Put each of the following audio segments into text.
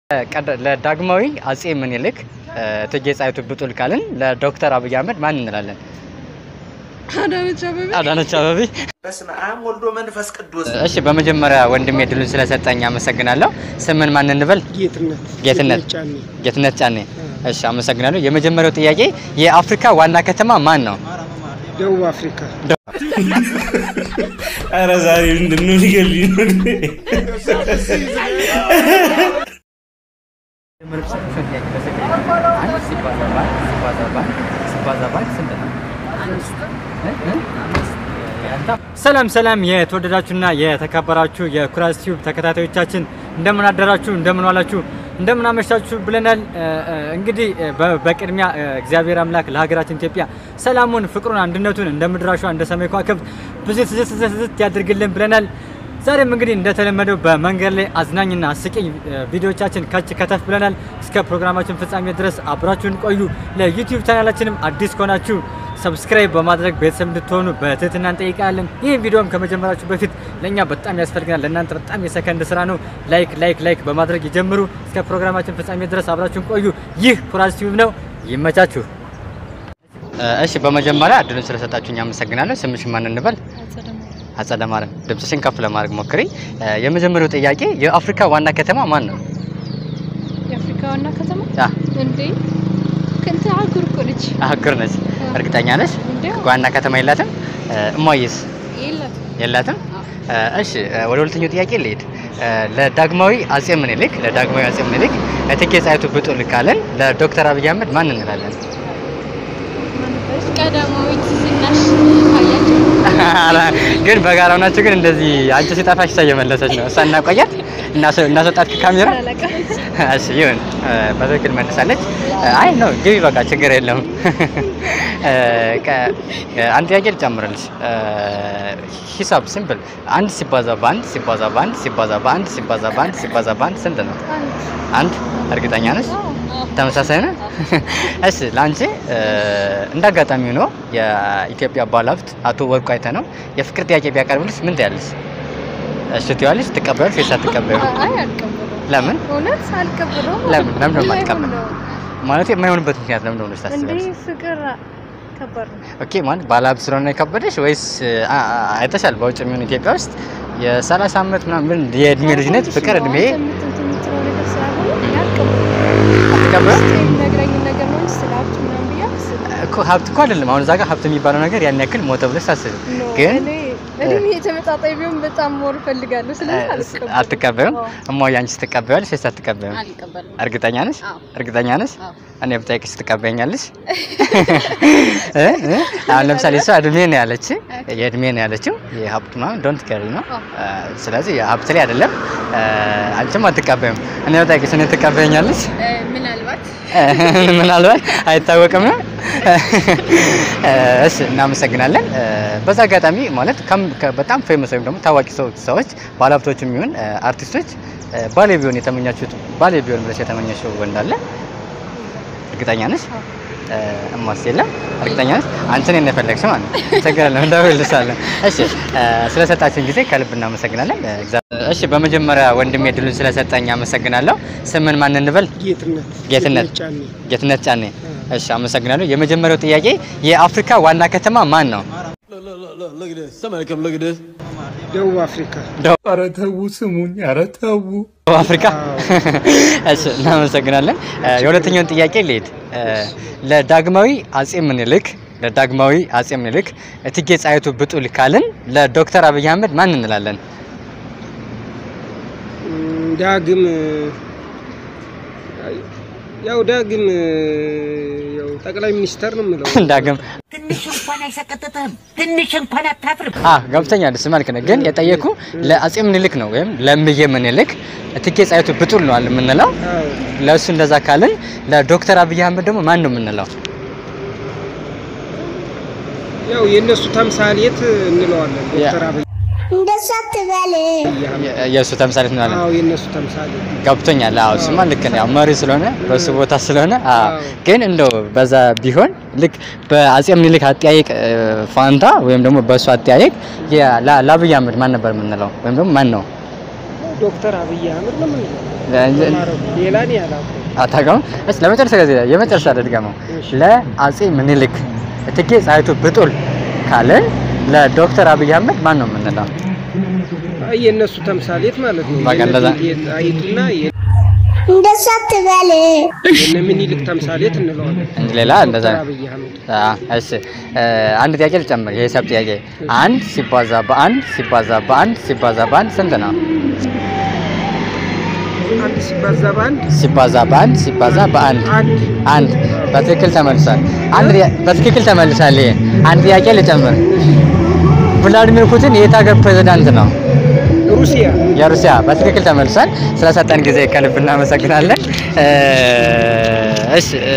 ለዳግማዊ አጼ ምኒልክ እቴጌ ጣይቱ ብጡል ካልን ለዶክተር አብይ አህመድ ማን እንላለን? አዳነች አበቤ አዳነች አበቤ። በስመ አብ ወልዶ መንፈስ ቅዱስ እሺ፣ በመጀመሪያ ወንድሜ ድሉን ስለሰጠኝ አመሰግናለሁ። ስምን ማን እንበል? ጌትነት ጌትነት ጫኔ ጌትነት ጫኔ። እሺ፣ አመሰግናለሁ። የመጀመሪያው ጥያቄ የአፍሪካ ዋና ከተማ ማን ነው? ደቡብ አፍሪካ ኧረ ዛሬ ምንድን ነው ሊገሉኝ ነው? ሰላም ሰላም የተወደዳችሁና የተከበራችሁ የኩራዝ ቲዩብ ተከታታዮቻችን እንደምን አደራችሁ፣ እንደምን ዋላችሁ፣ እንደምን አመሻችሁ ብለናል። እ, እ, እንግዲህ እ, በ- በቅድሚያ እ, እግዚአብሔር አምላክ ለሀገራችን ኢትዮጵያ ሰላሙን፣ ፍቅሩን፣ አንድነቱን እንደ ምድራሿ እንደ ሰማይ ከዋክብት ብዙ ትዝትዝት ያድርግልን ብለናል። ዛሬም እንግዲህ እንደተለመደው በመንገድ ላይ አዝናኝና አስቂኝ እ, ቪዲዮዎቻችን ከች ከተፍ ብለናል። እስከ ፕሮግራማችን ፍጻሜ ድረስ አብራችሁን ቆዩ። ለዩቲዩብ ቻናላችንም አዲስ ከሆናችሁ ሰብስክራይብ በማድረግ ቤተሰብ እንድትሆኑ በትህትና እንጠይቃለን። ይህ ቪዲዮም ከመጀመራችሁ በፊት ለእኛ በጣም ያስፈልገናል፣ ለእናንተ በጣም የሰከንድ ስራ ነው። ላይክ ላይክ ላይክ በማድረግ ይጀምሩ። እስከ ፕሮግራማችን ፍጻሜ ድረስ አብራችሁን ቆዩ። ይህ ኩራዝ ቲዩብ ነው። ይመቻችሁ። እሺ፣ በመጀመሪያ እድሉን ስለሰጣችሁኝ አመሰግናለሁ። ስምሽ ማን እንበል? አጸደ ማርያም። ድምፅሽን ከፍ ለማድረግ ሞክሪ። የመጀመሪያው ጥያቄ የአፍሪካ ዋና ከተማ ማን ነው? የአፍሪካ ዋና ከተማ አ እንዴ ከንተ አህጉር እኮ ነች አህጉር ነች። እርግጠኛ ነች? እንዴ ዋና ከተማ የላትም? እሟይስ የላት የላትም? እሺ ወደ ሁለተኛው ጥያቄ ልሄድ። ለዳግማዊ አጼ ምኒልክ ለዳግማዊ አጼ ምኒልክ እቴጌ ጣይቱ ብጡል ካልን ለዶክተር አብይ አህመድ ማን እንላለን? ቀዳማዊት ዝናሽ ታያቸው ግን በጋራ ናቸው። ግን እንደዚህ አንቺ ሲጠፋሽ እሷ እየመለሰች ነው። እሷ እናቆያት እናስ- እናስወጣት ከካሜራ አለቃ እሺ ይሁን፣ በትክክል መልሳለች። አይ ነው ግቢ፣ በቃ ችግር የለውም። ከ- አንድ ጥያቄ ልጨምርልሽ። ሂሳብ ሲምፕል፣ አንድ ሲባዛ በአንድ ሲባዛ በአንድ ሲባዛ በአንድ ሲባዛ በአንድ ሲባዛ በአንድ ስንት ነው? አንድ። እርግጠኛ ነሽ? ተመሳሳይ ነው። እሺ ለአንቺ እንደ አጋጣሚ ሆኖ የኢትዮጵያ ባለሀብት አቶ ወርቁ አይተህ ነው የፍቅር ጥያቄ ቢያቀርብልሽ ምን ትያለሽ? እሺ ትይዋለሽ? ትቀበያለሽ ወይስ አትቀበይም? አይ አልቀበለውም ለምን እውነት አልቀበለውም ለምን ለምን ነው የማይሆን የማትቀበል? ነው። ማለት የማይሆንበት ምክንያት ለምን ነው ብለሽ እንዴ ታስቢያለሽ? ፍቅር ከባድ ነው ኦኬ ማለት ባለሀብት ስለሆነ የከበደሽ ወይስ አ- አ- አይተሻል? በውጭ የሚሆን ኢትዮጵያ ውስጥ የሰላሳ ዓመት ምናምን የእድሜ ልጅነት ፍቅር እድሜ አንተ የምት- የምትለው ነገር ስላልሆነ እኔ አልቀበለውም አትቀበይም? ውስጥ የሚነግረኝን ነገር ነው እንጂ ስለ ሀብቱ ምናምን ብዬ አላስብም። እኮ ሀብት እኮ አይደለም። አሁን እዛ ጋር ሀብት የሚባለው ነገር ያን ያክል ሞተ ብለሽ ታስቢ ኖ፣ ግን እኔ እድሜ ተመጣጣኝ ቢሆን በጣም ሞር እፈልጋለሁ። ስለዚህ አልቀበለውም። አትቀበዩም? አዎ። እማዬ አንቺ ትቀበያለሽ ወይስ አትቀበዩም? አልቀበለውም። እርግጠኛ ነሽ? አዎ። እርግጠኛ ነሽ? አዎ። እኔ ብጠይቅሽ ትቀበኛለሽ? እ? እ? አሁን ለምሳሌ እሷ እድሜ ነው ያለች የእድሜ ነው ያለችው የሀብት ምናምን ዶንት ከሪ ነው። እ፣ ስለዚህ የሀብት ላይ አይደለም። እ፣ አንቺም አትቀበዩም። እኔ ብጠይቅሽ እኔ ትቀበኛለሽ? ምናልባት ምናልባት አይታወቅም ነው። እሺ እናመሰግናለን። በዛ አጋጣሚ ማለት ከም- ከ- በጣም ፌመስ ወይም ደግሞ ታዋቂ ሰው- ሰዎች ባለሀብቶች የሚሆን አርቲስቶች ባሌ ቢሆን የተመኛችሁት ባሌ ቢሆን ብለሽ የተመኘሽው ወንድ አለ? እርግጠኛ ነሽ? እማስ የለም። እርግጠኛ ነሽ? አንቺ እኔን ነው የፈለግሽ ማለት ነው። ችግር የለም እንደውልልሻለን። እሺ ስለሰጣችን ጊዜ ከልብ እናመሰግናለን። እግዚአብሔር- እሺ በመጀመሪያ ወንድሜ ድሉን ስለሰጠኝ አመሰግናለሁ። ስምን ማን እንበል? ጌትነት ጌትነት ጫኔ ጌትነት ጫኔ። እሺ አመሰግናለሁ። የመጀመሪያው ጥያቄ የአፍሪካ ዋና ከተማ ማን ነው? ደቡብ አፍሪካ ኧረ ተው ስሙኝ፣ ኧረ ተው። ደቡብ አፍሪካ። እሺ እናመሰግናለን። እ፣ የሁለተኛውን ጥያቄ ልሄድ። እ፣ ለዳግማዊ አጼ ምኒልክ ለዳግማዊ አጼ ምኒልክ እቴጌ ጣይቱ ብጡል ካልን ለዶክተር አብይ አህመድ ማን እንላለን? እም፣ ዳግም ያው ዳግም ያው ጠቅላይ ሚኒስተር ነው የምለው ዳግም ትንሽ እንኳን አይሰቀጥጥህም? ትንሽ እንኳን አታፍርም? አ ገብተኛል። እሱ መልክ ነው፣ ግን የጠየኩ ለአጼ ምኒልክ ነው ወይም ለእምዬ ምኒልክ እቴጌ ጣይቱ ብጡል ነው አለ የምንለው። አዎ ለእሱ እንደዛ ካልን ለዶክተር አብይ አህመድ ደግሞ ማን ነው የምንለው? ያው የእነሱ ተምሳሌት እንለዋለን ዶክተር አብይ እንደሱ አትበል። የ- የእሱ ተምሳሌት ነው አለ አዎ የእነሱ ተምሳሌት ገብቶኛል። አዎ እሱማ ልክ ነው። ያው መሪ ስለሆነ በሱ ቦታ ስለሆነ አዎ። አዎ። ግን እንደው በዛ ቢሆን ልክ በአጼ ምኒልክ አጠያየቅ እ፣ ፋንታ ወይም ደግሞ በእሱ አጠያየቅ የ- ላ- ለአብይ አህመድ ማን ነበር የምንለው ወይም ደግሞ ማን ነው? ዶክተር አብይ አህመድ ነው የምንለው። ለ- አማራው ሌላ እኔ አላውቅም። አታውቀውም? እሺ ለመጨረሻ ጊዜ የመጨረሻ ልድገመው። ለአጼ ምኒልክ እቴጌ ጣይቱ ብጡል ካልን ለዶክተር አብይ አህመድ ማን ነው የምንለው? አይ የእነሱ ተምሳሌት ማለት ነው። በቃ እንደዛ። ጣይቱና እንደሱ አትበል። የነ ምኒልክ ተምሳሌት እንለዋለን። እንጂ ሌላ እንደዛ ዶክተር አብይ አህመድ አ፣ እሺ እ፣ አንድ ጥያቄ ልጨምር። የሂሳብ ጥያቄ አንድ ሲባዛ በአንድ ሲባዛ በአንድ ሲባዛ በአንድ ስንት ነው? አንድ ሲባዛ በአንድ ሲባዛ በአንድ ሲባዛ በአንድ አንድ አንድ በትክክል ተመልሷል። አንድ ጥያ- በትክክል ተመልሷል። ይሄ አንድ ጥያቄ ልጨምር። ቭላዲሚር ፑቲን የየት ሀገር ፕሬዝዳንት ነው? ሩሲያ የሩሲያ በትክክል ተመልሷል። ስለሰጠን ጊዜ ከልብ እናመሰግናለን። እ፣ እሺ እ፣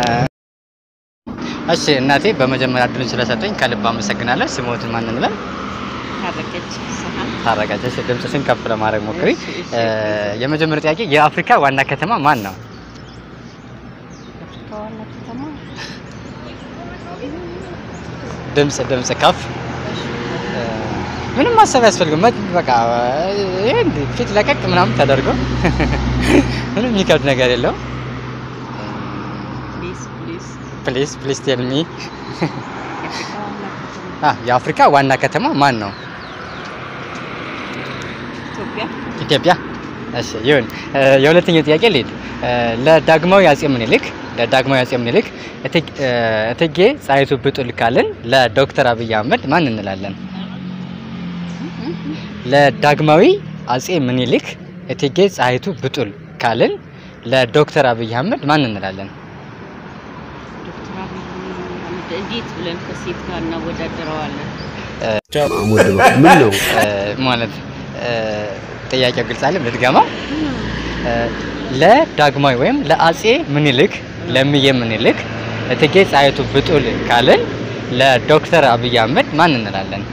እሺ እናቴ በመጀመሪያ እድሉን ስለሰጠኝ ከልብ አመሰግናለሁ። ስሞትን ማን እንበል? ታረቀች። እሺ ድምፅሽን ከፍ ለማድረግ ሞክሪ። እ፣ የመጀመሪያው ጥያቄ የአፍሪካ ዋና ከተማ ማን ነው? ድምፅ ድምፅ ከፍ እ፣ ምንም ማሰብ ያስፈልግም። መ- በቃ ይሄ እንዲህ ፊት ለቀቅ ምናምን ተደርጎ ምንም የሚከብድ ነገር የለውም። ፕሊዝ ፕሊዝ ቴል ሚ የአፍሪካ ዋና ከተማ ማን ነው? ኢትዮጵያ። እሺ ይሁን። እ፣ የሁለተኛው ጥያቄ ልሂድ። እ፣ ለዳግማዊ አጼ ምኒልክ ለዳግማዊ አጼ ምኒልክ እቴግ- እ፣ እቴጌ ጣይቱ ብጡል ካልን ለዶክተር አብይ አህመድ ማን እንላለን? ለዳግማዊ አጼ ምኒልክ እቴጌ ጣይቱ ብጡል ካልን ለዶክተር አብይ አህመድ ማን እንላለን? እንዴት ብለን ከሴት ጋር እናወዳደረዋለን? ምን ነው እ፣ ማለት እ፣ ጥያቄው ግልጽ አለ። ልድገማው። እ፣ ለዳግማዊ ወይም ለአጼ ምኒልክ ለምዬ ምኒልክ እቴጌ ጣይቱ ብጡል ካልን ለዶክተር አብይ አህመድ ማን እንላለን?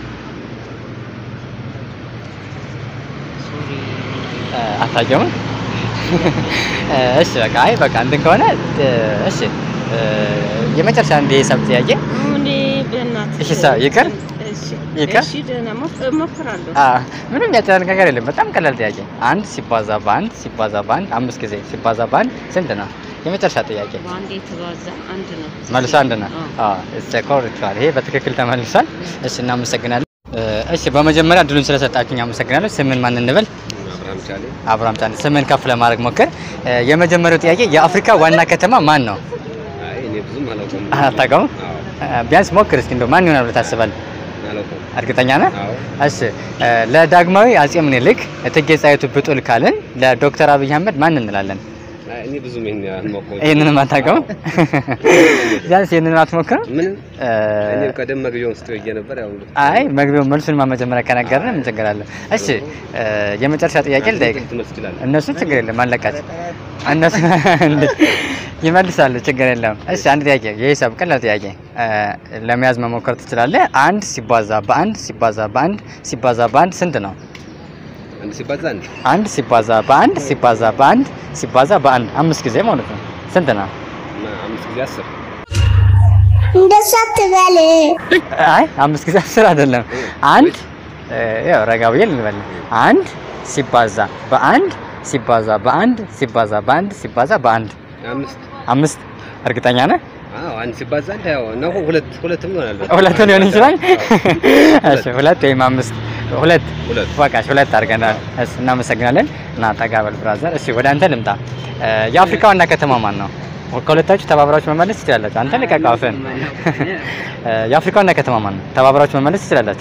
እ፣ አታውቂውም? እ፣ እሺ በቃ አይ በቃ እንትን ከሆነ እ፣ እሺ እ፣ የመጨረሻ አንድ የሂሳብ ጥያቄ እኔ በእናትህ እሺ፣ ሰው ይቅር? እሺ፣ ይቅር? እሺ፣ ደህና ሞክ- እሞክራለሁ። አ ምንም ያጨናንቅ ነገር የለም። በጣም ቀላል ጥያቄ። አንድ ሲባዛ በአንድ ሲባዛ በአንድ አምስት ጊዜ ሲባዛ በአንድ ስንት ነው? የመጨረሻ ጥያቄ በአንድ የተባዛ አንድ ነው። መልሶ አንድ ነው። አዎ እስ ኮርቻል። ይሄ በትክክል ተመልሷል። እሺ እናመሰግናለን። እ፣ እሺ በመጀመሪያ እድሉን ስለሰጣችሁኝ አመሰግናለሁ። ስምን ማን እንበል? አብርሃም ቻሌ አብርሃም ጫን። ስምን ከፍ ለማድረግ ሞክር። እ፣ የመጀመሪያው ጥያቄ የአፍሪካ ዋና ከተማ ማን ነው? አይ እኔ ብዙም አላውቀውም አታውቀውም? አዎ እ፣ ቢያንስ ሞክር እስኪ እንደው ማን ይሆናል ብለህ ታስባለህ? አላውቀውም እርግጠኛ ነህ? አዎ እሺ እ፣ ለዳግማዊ አጼ ምኒልክ እቴጌ ጣይቱ ብጡል ካልን ለዶክተር አብይ አህመድ ማን እንላለን? አይ እኔ ብዙም ይሄን አልሞከውም ይህንንም አታውቀውም? ቢያንስ ይህንን አትሞክርም? ምንም እ፣ እኔ ቀደም መግቢያውን ስትይ ብዬ ነበር ያው አይ መግቢያው መልሱን መጀመሪያ ከነገርን ምን ችግር አለ? እሺ እ፣ የመጨረሻ ጥያቄ ልጠይቅ። ትመልስ ትችላለህ እነሱ ችግር የለም አለቃቸው። እነሱ እንዴ ይመልሳሉ፣ ችግር የለም። እሺ አንድ ጥያቄ የሂሳብ ቀላል ጥያቄ እ፣ ለመያዝ መሞከር ትችላለህ። አንድ ሲባዛ በአንድ ሲባዛ በአንድ ሲባዛ በአንድ ስንት ነው? አንድ ሲባዛ አንድ አንድ ሲባዛ በአንድ ሲባዛ በአንድ ሲባዛ በአንድ አምስት ጊዜ ማለት ነው ስንት ነው? እና አምስት ጊዜ አስር እንደሱ አትበል። አይ አምስት ጊዜ አስር አይደለም። አንድ እ፣ ያው ረጋ ብዬ ልንበል። አንድ ሲባዛ በአንድ ሲባዛ በአንድ ሲባዛ በአንድ ሲባዛ በአንድ አምስት አምስት እርግጠኛ ነህ? አዎ አንድ ሲባዛ አንድ ያው ነው ሁለት ሁለትም ይሆናል ሁለት ሊሆን ይችላል። እሺ ሁለት ወይም አምስት ሁለት ሁለት በቃ እሺ፣ ሁለት አድርገናል። እሺ እናመሰግናለን። እና ጠጋ በል ብራዘር። እሺ ወደ አንተ ልምጣ። እ፣ የአፍሪካ ዋና ከተማ ማን ነው? ከሁለታችሁ ተባብራችሁ መመለስ ትችላላችሁ። አንተ ልቀቅ አፍህን። እ፣ የአፍሪካ ዋና ከተማ ማን ነው? ተባብራችሁ መመለስ ትችላላችሁ።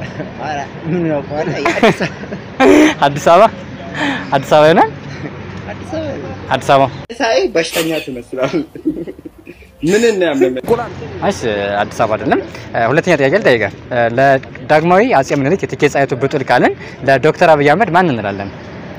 አዲስ አበባ አዲስ አበባ ይሆናል። አዲስ አበባ ሳይ በሽተኛ ትመስላል። ምን እና ያመመ እሺ አዲስ አበባ አይደለም። እ፣ ሁለተኛ ጥያቄ ልጠይቅህ። እ፣ ለዳግማዊ አጼ ምኒልክ የእቴጌ ጣይቱ ብጡል ካልን ለዶክተር አብይ አህመድ ማን እንላለን?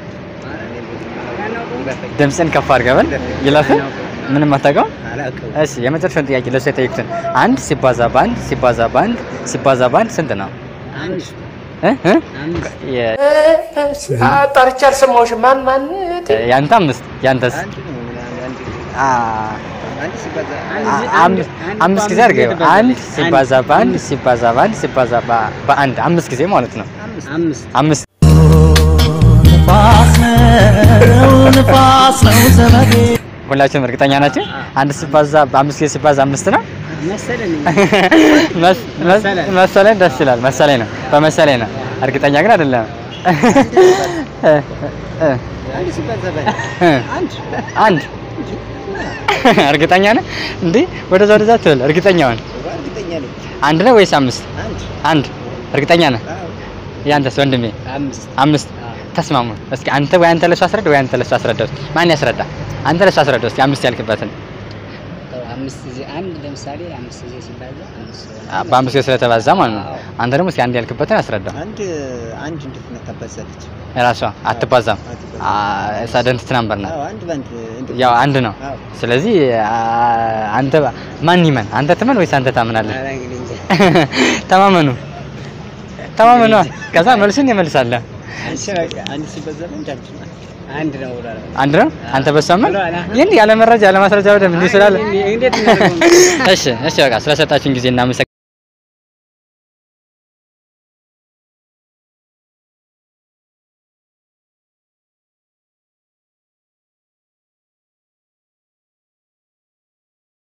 ድምፅን ከፍ አድርገህ በል። ይለፍ ምንም አታውቀውም? እሺ የመጨረሻውን ጥያቄ ለእሱ የጠየቁትን አንድ ሲባዛ በአንድ ሲባዛ በአንድ ሲባዛ በአንድ ስንት ነው? እ? እ? የ- ጠርቼ አልሰማሁሽም። ማን ማን? ያንተ አምስት ያንተስ? አ አ- አምስት አምስት ጊዜ አድርገው። አንድ ሲባዛ በአንድ ሲባዛ በአንድ ሲባዛ በ- በአንድ አምስት ጊዜ ማለት ነው። አምስት ንፋስ ነው ንፋስ ነው ዘመዴ ሁላችሁም እርግጠኛ ናችሁ? አንድ ሲባዛ በአምስት ጊዜ ሲባዛ አምስት ነው መሰለኝ መስ- መስ- መሰለኝ። ደስ ይላል። መሰለኝ ነው በመሰለኝ ነው። እርግጠኛ ግን አይደለም። እ- እ- አንድ ሲባዛ በል እ- አንድ አንድ እርግጠኛ ነህ? እንዴ ወደዛ ወደዛ ትበል። እርግጠኛ ነህ? እርግጠኛ ነኝ አንድ ነው ወይስ አምስት? አንድ አንድ እርግጠኛ ነህ? ያንተስ ወንድሜ? አምስት አምስት ተስማሙ። እስኪ አንተ ወይ አንተ ለሱ አስረዳ ወይ አንተ ለሱ አስረዳ። እስኪ ማን ያስረዳ? አንተ ለሱ አስረዳ እስኪ አምስት ያልክበትን አምስት ጊዜ አንድ ለምሳሌ አምስት ጊዜ ሲባዛ አምስት አ- በአምስት ጊዜ ስለተባዛ ማለት ነው። አንተ ደግሞ እስኪ አንድ ያልክበትን አስረዳ። አንድ አንድ እንዴት ነው ታባዛለች? ራሷ አትባዛም። ሳደንት ትናምበር ነው አንድ ባንድ ያው አንድ ነው። ስለዚህ አ- አንተ ማን ይመን? አንተ ትመን ወይስ አንተ ታምናለህ? ተማመኑ ተማመኑ። ከዛ መልሱን ይመልሳለህ። አንድ ሲባዛ በአንድ አንድ ነው። አንድ ነው ብሏል። አንድ ነው። አንተ በሰማን ይህን ያለ መረጃ ያለ ማስረጃ በደንብ እንዲህ ስላለ እንዴት እናደርገው? እሺ፣ እሺ፣ በቃ ስለሰጣችሁን ጊዜ እናመሰግናለን።